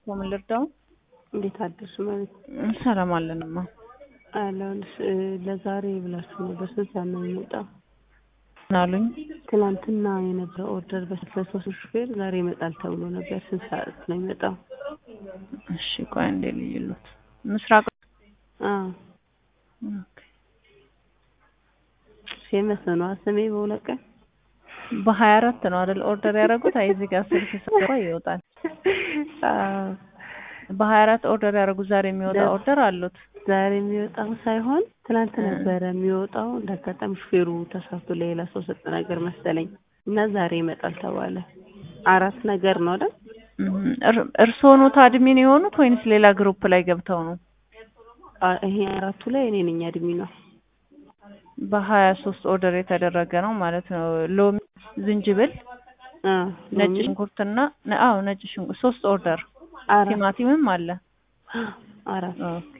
ምን ልርዳው? እንዴት አደርሽ ማለት ሰላም አለንማ። አለሁልሽ። ለዛሬ ብላችሁ ነበር። ስንት ሰዓት ነው የሚመጣው? ምን አሉኝ? ትናንትና የነበረ ኦርደር በስለሶስት ሹፌር ዛሬ ይመጣል ተብሎ ነበር። ስንት ሰዓት ነው የሚመጣው? እሺ ቆይ እንዴ ልይሉት ምስራቅ አዎ ኦኬ። ፌመስ ነው ስሜ በሁለት ቀን በሀያ አራት ነው አይደል ኦርደር ያደረጉት? አይ እዚህ ጋር ስልክ ስገባ ይወጣል። አዎ በሀያ አራት ኦርደር ያደረጉት ዛሬ የሚወጣ ደ- ኦርደር አሉት። ዛሬ የሚወጣው ሳይሆን ትናንት እ። ነበረ የሚወጣው። እንዳጋጣሚ ሹፌሩ ተሳስቶ ለሌላ ሰው ሰጠ ነገር መሰለኝ እና ዛሬ ይመጣል ተባለ። አራት ነገር ነው አይደል? እም፣ እር- እርስዎ ኖት አድሚን የሆኑት ወይንስ ሌላ ግሩፕ ላይ ገብተው ነው? አ- ይሄ አራቱ ላይ እኔ ነኝ አድሚ ነው። በሀያ ሶስት ኦርደር የተደረገ ነው ማለት ነው። ሎሚ፣ ዝንጅብል፣ አ ነጭ ሎሚ ሽንኩርትና ነ- አዎ ነጭ ሽንኩርት ሶስት ኦርደር አራት ቲማቲምም አለ። አራት ኦኬ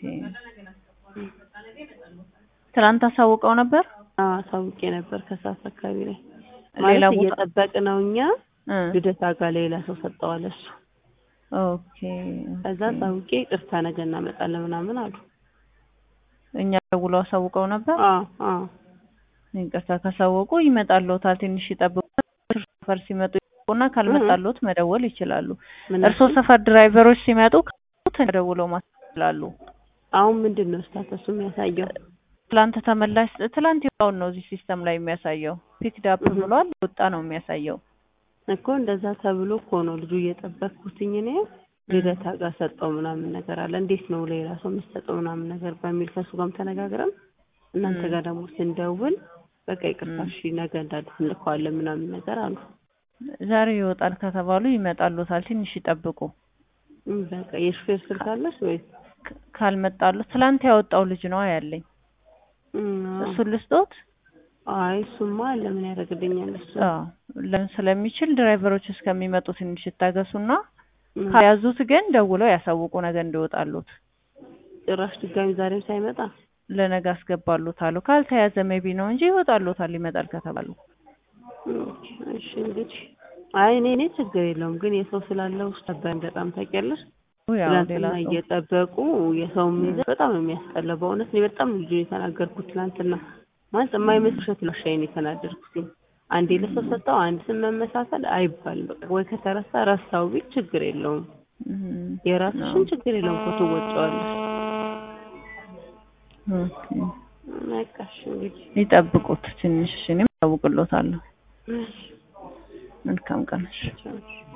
ትናንት አሳውቀው ነበር። አዎ አሳውቄ ነበር ከሰዓት አካባቢ ላይ ሌላ ማለት ቦታ እየጠበቅ ነው እኛ እ ልደታ ጋር ሌላ ሰው ሰጠዋል እሱ ኦኬ ከዛ ኦኬ። አሳውቄ ቅርታ ነገ እናመጣለን ምናምን አሉ እኛ ደውለው አሳውቀው ነበር። አዎ አዎ ይቅርታ ካሳወቁ ይመጣልዎታል። ትንሽ ይጠብቁ። ሰፈር ሲመጡ ይጠብቁና ካልመጣልዎት መደወል ይችላሉ። ምን እርስዎ አልሽኝ? ሰፈር ድራይቨሮች ሲመጡ ደውለው ማሳወቅ ይችላሉ። አሁን ምንድን ነው ስታተሱ የሚያሳየው ትላንት ተመላሽ ትላንት የወጣውን ነው እዚህ ሲስተም ላይ የሚያሳየው። ፒክድ አፕ እህ። ብሏል ወጣ ነው የሚያሳየው። እኮ እንደዛ ተብሎ እኮ ነው ልጁ እየጠበቅኩትኝ እኔ ልደታ ጋር ሰጠው ምናምን ነገር አለ። እንዴት ነው ሌላ ሰው የምትሰጠው ምናምን ነገር በሚል ከሱ ጋርም ተነጋግረን እናንተ እም። ጋር ደግሞ ስንደውል በቃ ይቅርታ እም። እሺ ነገ እንዳዲስ እንልከዋለን ምናምን ነገር አሉ። ዛሬ ይወጣል ከተባሉ ይመጣልዎታል። ትንሽ ይጠብቁ። እም፣ በቃ የሹፌር ስልክ አለሽ ወይ? ክ- ካልመጣልዎት ትላንት ያወጣው ልጅ ነው ያለኝ። እሱን ልስጦት? አይ እሱማ ለምን ያደርግልኛል እሱ። አዎ ለምን ስለሚችል ድራይቨሮች እስከሚመጡ ትንሽ ይታገሱና እም፣ ከያዙት ግን ደውለው ያሳውቁ ነገ እንዲወጣሉት። ጭራሽ ድጋሚ ዛሬም ሳይመጣ ለነገ አስገባሉታሉ። ካልተያዘ ሜቢ ነው እንጂ ይወጣሉታል ይመጣል ከተባሉ። እም፣ እሺ እንግዲህ አይ እኔ እኔ ችግር የለውም ግን የሰው ስላለ ውስጥ ነበር በጣም ታውቂያለሽ። ያው ሌላ ትላንትና ሰው እየጠበቁ የሰው ሚዘ በጣም ነው የሚያስጠላው። በእውነት እኔ በጣም ልጁ የተናገርኩት ትላንትና ማለት የማይመስል ውሸት ነው ሻይን የተናደድኩት። አንዴ ለሰው ሰጠው አንድ ስም መመሳሰል አይባልም። በቃ ወይ ከተረሳ ረሳው ቢል ችግር የለውም። እም፣ የራስሽን ችግር የለውም እኮ ትወጪዋለሽ። ኦኬ። በቃ እሺ እንግዲህ ይጠብቁት ትንሽ እኔም አሳውቅልዎታለሁ። እሺ፣ መልካም ቀን። ቻው።